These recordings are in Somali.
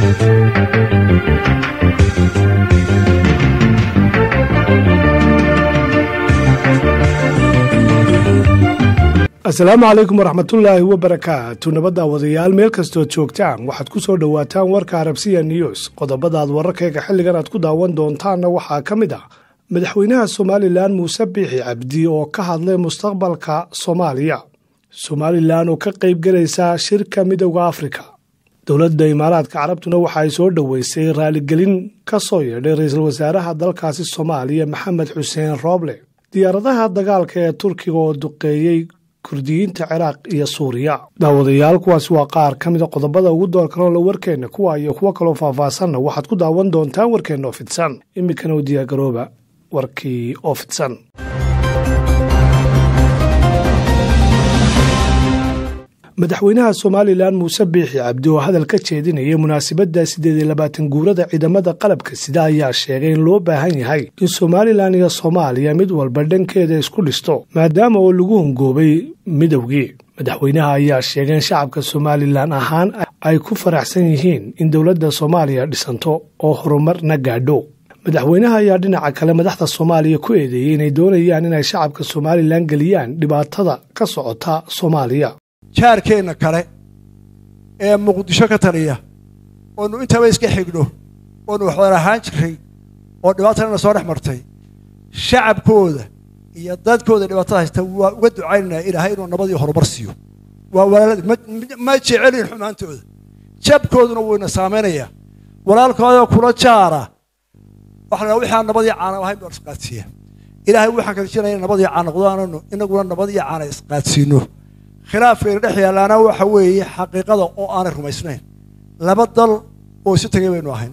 asalaamu calaykum waraxmatullaahi wabarakaatu nabadda wadayaal meel kastood joogtaan waxaad ku soo dhowaataan warka arabsiya news qodobadaad wararkayga xilligan aad ku daawan doontaanna waxaa ka mid ah madaxweynaha somalilan muuse biixi cabdi oo ka hadlay mustaqbalka soomaaliya somalilan oo ka qaybgelaysa shirka midowda afrika dowladda imaaraadka carabtuna waxa ay soo dhoweysay raaligelin ka soo yeedhay ra-iisul wasaaraha dalkaasi soomaaliya maxamed xuseen rooble diyaaradaha dagaalka ee turkiga oo duqeeyey kurdiyiinta ciraaq iyo suuriya daawadayaal kuwaasi waa qaar ka mida qodobada ugu doorkanoola warkeenna kuwa iyo kuwo kaloo faahfaahsanna waxaad ku daawan doontaan warkeenna oo fidsan iminkana u diyaargarooba warkii oo fidsan madaxweynaha somalilan muuse biixi cabdi oo hadal ka jeedinayay munaasabadda siddeed iyo labaatan guurada ciidamada qalabka sida ayaa sheegay in loo baahan yahay in somalilan iyo soomaaliya mid walba dhankeeda isku dhisto maadaama oo lagu hungoobay midowgii madaxweynaha ayaa sheegay in shacabka somalilan ahaan ay ku faraxsan yihiin in dowladda soomaaliya dhisanto oo horumarna gaadho madaxweynaha ayaa dhinaca kale madaxda soomaaliya ku eedeeyey inay doonayaan inay shacabka somalilan geliyaan dhibaatada ka socota soomaaliya jaarkeenna kale ee muqdisho ka taliya oonu intaba iska xigno oonu waxwada ahaan jiray oo dhibaatana soo dhex martay shacabkooda iyo dadkooda dhibaatada haysta waa uga ducaynaynaa ilaahay inuu nabadii horumar siiyo waa walaaladii ma jecelin xumaantooda jabkooduna wuyna saamaynayaa walaalkooda kula jaara waxa la wixii aan nabadii caana ahayn baan isqaadsiiya ilaahay waxaan kadijinaya nabadii caana noqdaananu inaguna nabadii caana isqaadsiino khilaafkayna dhex yaallaana waxa weeye xaqiiqada oo aanay rumaysnayn laba dal oo isu tegay baynu ahayn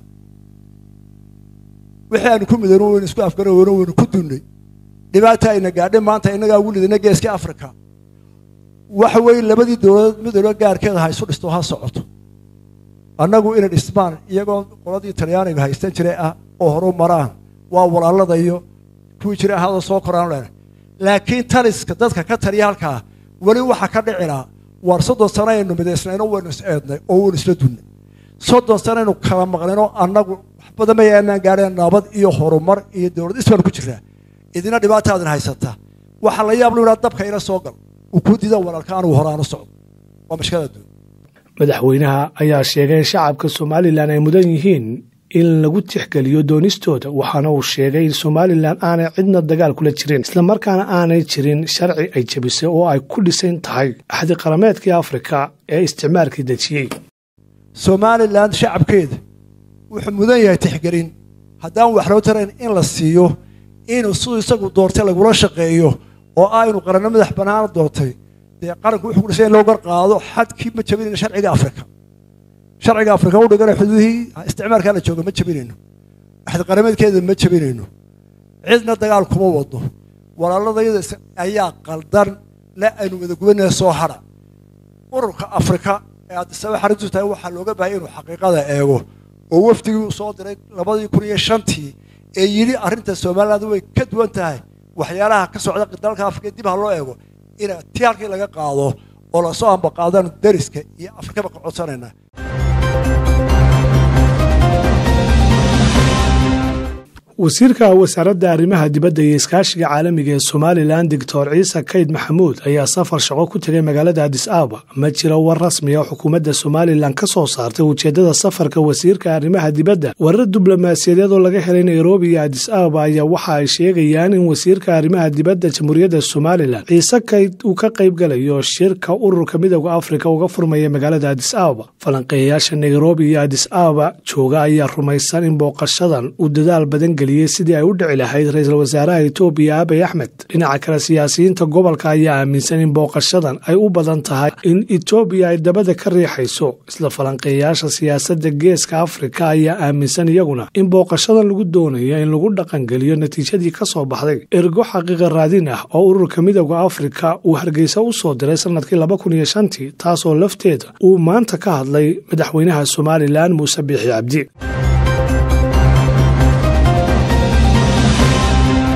wixii aanu ku midano waynu isku afgaraweyno waynu ku dunnay dhibaata ayna gaadhay maanta innagaa ugu lidana geeska afrika waxa weeye labadii dowladood midowba gaarkeeda ha isu dhisto ha socoto annagu inay dhismaan iyagoo qoladii talyaaniga haystan jiray ah oo horu maraan waa walaaladayo kuwii jiray ahada soo koraan lena laakiin taliska dadka ka taliya halkaa weli waxaa ka dhicilaa waar soddon sano aynu midaysnayno waynu is eednay oo waynu isla dunnay soddon sano aynu kala maqnayno annagu wax badan mayaanaan gaadheen nabad iyo horumar iyo dowlad isbaanu ku jiraa idina dhibaataadin haysataa waxaa la yaab lu yidhaa dabka ila soo gal uu kuu diida walaalka anugu hore aanu socdo waa mashkada adduun madaxweynaha ayaa sheegay in shacabka somalilan ay mudan yihiin in lagu tixgeliyo doonistooda waxaana uu sheegay in somalilan aanay cidna dagaal kula jirin islamarkaana aanay jirin sharci ay jebisay oo ay ku dhisan tahay axdi qarameedkii afrika ee isticmaalkii dejiyey somalilan shacabkeeda wuxuu mudan yahay tixgelin haddaan wax loo tarayn in la siiyo inuu siduu isagu doortay lagula shaqeeyo oo ah inuu qaranno madax bannaana doortay dee qaranku wuxuu ku dhisan in loo gar qaado xadkii ma jebinayna sharciga afrika sharciga afrika u dhigana xuduudihii isticmaalkaa la jooga ma jebinayno axdi qarameedkeeda ma jebinayno cidna dagaal kuma wado walaaladayada ayaa qaldan le aynu wada gubanaya soo hadha ururka afrika ee addisaba xarintu tahay waxaa looga baahaya inuu xaqiiqada eego oo wafdigii uu soo diray labadii kun iyo shantii ee yidhi arrinta somaliland way ka duwan tahay waxyaalaha ka socda dalka afrika dib ha loo eego ina tii halkii laga qaado oo lasoo ambaqaadaan dariska iyo afrikaba ka codsanaynaa wasiirka wasaaradda arrimaha dibadda iyo iskaashiga caalamiga ee somalilan doctor ciise kayd maxamuud ayaa safar shaqo ku tegay magaalada adis ababa ma jiro war rasmi oo xukuumadda somalilan ka soo saartay ujeeddada safarka wasiirka arrimaha dibadda warar diblomaasiyadeed oo laga helay nairobi iyo adis ababa ayaa waxa ay sheegayaan in wasiirka arrimaha dibadda jamhuuriyadda somalilan ciise kayd uu ka qaybgalayo shirka ururka midowda afrika uga furmaya magaalada adis ababa falanqeeyayaasha nairobi iyo adis ababa jooga ayaa rumaysan in booqashadan uu dadaal badan geliy sidii ay u dhici lahayd ra-iisul wasaaraha etoobiya abiy axmed dhinaca kale siyaasiyiinta gobolka ayaa aaminsan in booqashadan ay u badan tahay in etoobiya ay dabada ka riixayso isla falanqeeyayaasha siyaasadda geeska afrika ayaa aaminsan iyaguna in booqashadan lagu doonayo in lagu dhaqangeliyo natiijadii ka soo baxday ergo xaqiiqa raadin ah oo ururka midowda afrika uu hargeysa u soo diray sannadkii laba kun iyo shantii taasoo lafteeda uu maanta ka hadlay madaxweynaha somalilan muuse biixi cabdi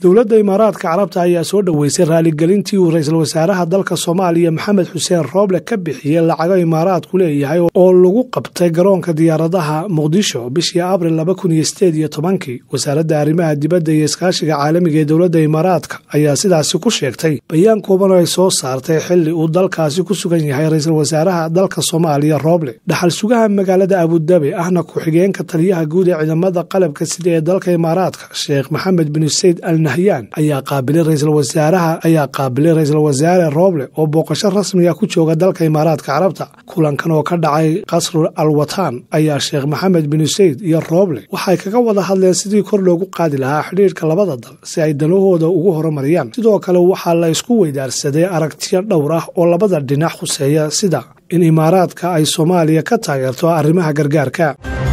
dowladda imaaraadka carabta ayaa soo dhoweysay raaligelintii uu ra-iisul wasaaraha dalka soomaaliya maxamed xuseen rooble ka bixiyey lacago imaaraadku leeyahay oo lagu qabtay garoonka diyaaradaha muqdisho bishii abril laba kun iyo sideed iyo tobankii wasaaradda arrimaha dibadda iyo iskaashiga caalamiga ee dowladda imaaraadka ayaa sidaasi ku sheegtay bayaan kooban oo ay soo saartay xili uu dalkaasi ku sugan yahay ra-iisul wasaaraha dalka soomaaliya rooble dhaxal sugaha magaalada abudabi ahna ku-xigeenka taliyaha guud ee ciidamada qalabka sida ee dalka imaaraadka sheekh maxamed bin sayd al nahyan ayaa qaabilay ra-iisul wasaaraha ayaa qaabilay ra-iisul wasaare rooble oo booqasho rasmiga ku jooga dalka imaaraadka carabta kulankan oo ka dhacay qasrul al watan ayaa sheekh maxamed bin sayd iyo rooble waxay kaga wada hadleen sidii kor loogu qaadi lahaa xidhiirka labada dal si ay danahooda ugu horumariyaan sidoo kale waxaa la isku weydaarsaday aragtiyo dhowr ah oo labada dhinac khuseeya sida in imaaraadka ay soomaaliya ka taageerto arrimaha gargaarka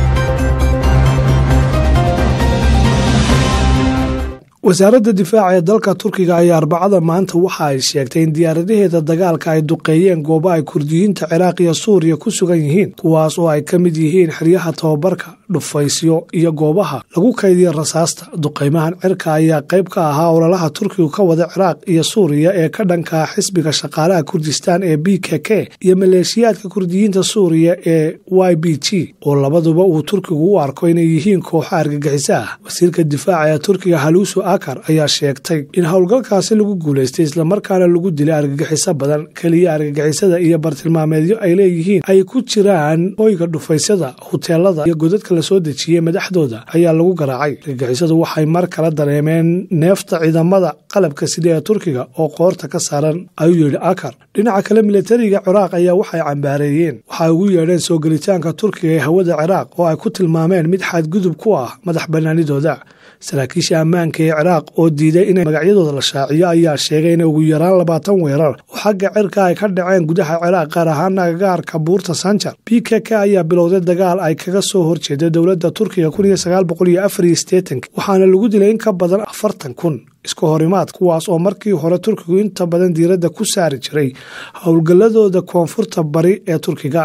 wasaaradda difaaca ee dalka turkiga ayaa arbacada maanta waxa ay sheegtay in diyaaradaheeda dagaalka ay duqeeyeen goobo ay kurdiyiinta ciraaq iyo suuriya ku sugan yihiin kuwaas oo ay ka mid yihiin xeryaha tababarka dhufaysyo iyo goobaha lagu kaydiya rasaasta duqaymahan cirka ayaa qayb ka ahaa ololaha turkigu ka wada ciraaq iyo suuriya ee ka dhankaa xisbiga shaqaalaha kurdistaan ee b k k iyo maleeshiyaadka kurdiyiinta suuriya ee y b g oo labaduba uu turkigu u arko inay yihiin kooxo argagixiso ah wasiirka difaaca ee turkiga haluusu akar ayaa sheegtay in howlgalkaasi lagu guulaystay islamarkaana lagu dilay argagixiso badan keliya argagixisada iyo bartilmaameedyo ay leeyihiin ay ku jiraan hoyga dhufaysyada huteelada iyo godadka la soo dejiyey madaxdooda ayaa lagu garaacay argagixisadu waxay mar kala dareemeen neefta ciidamada qalabka sida ee turkiga oo qoorta ka saaran ayuu yidhi akar dhinaca kale milatariga ciraaq ayaa waxay cambaareeyeen waxay ugu yeedheen soo gelitaanka turkiga ee hawada ciraaq oo ay ku tilmaameen mid xadgudub ku ah madax bannaanidooda saraakiisha ammaanka ee ciraaq oo diiday inay magacyadooda la shaaciyo ayaa sheegay in ugu yaraan labaatan weerar oo xagga cirka ay ka dhaceen gudaha ciraaq gaar ahaana agagaarka buurta sanjar b k k ayaa bilowday dagaal ay kaga soo horjeeda dowladda turkiga waxaana lagu dilay in ka badan afartan kun iska horimaad kuwaas oo markii hore turkigu inta badan diiradda ku saari jiray howlgalladooda koonfurta bari ee turkiga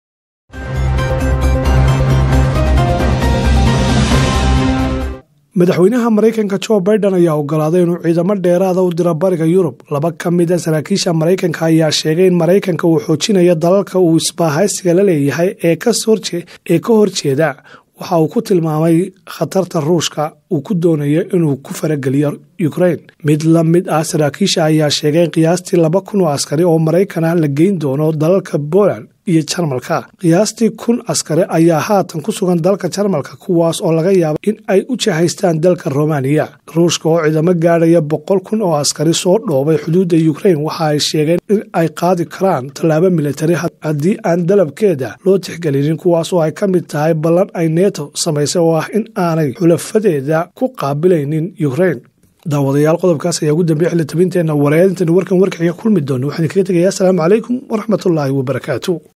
madaxweynaha maraykanka jo biden ayaa ogolaaday inuu ciidamo dheeraada u diro bariga yurub laba ka mida saraakiisha maraykanka ayaa sheegay in maraykanka uu xoojinayo dalalka uu isbaahaysiga la leeyahay ee ka horjeeda waxa uu ku tilmaamay khatarta ruushka uu ku doonayo inuu ku farageliyo ukrain mid la mid ah saraakiisha ayaa sheegay in qiyaastii laba kun oo askari oo maraykan ah la geyn doono dalalka poland iyo jarmalka qiyaastii kun askari ayaa haatan ku sugan dalka jarmalka kuwaas oo laga yaaba in ay u jahaystaan dalka romaniya ruushka oo ciidamo gaadhaya boqol kun oo askari soo dhoobay xuduudda ukrain waxa ay sheegeen in ay qaadi karaan tallaabo militari haddii aan dalabkeeda loo tixgelinin kuwaas oo ay ka mid tahay ballan ay neto samaysay oo ah in aanay xulafadeeda ku qaabilaynin ukrain daawadayaal qodobkaas ayaa ugu dambeya xili tabinteenna wareedintan warkan warkaxiga kulmi doona waxaan kaga tegayaa asalaamu calaykum waraxmatullaahi wabarakaatu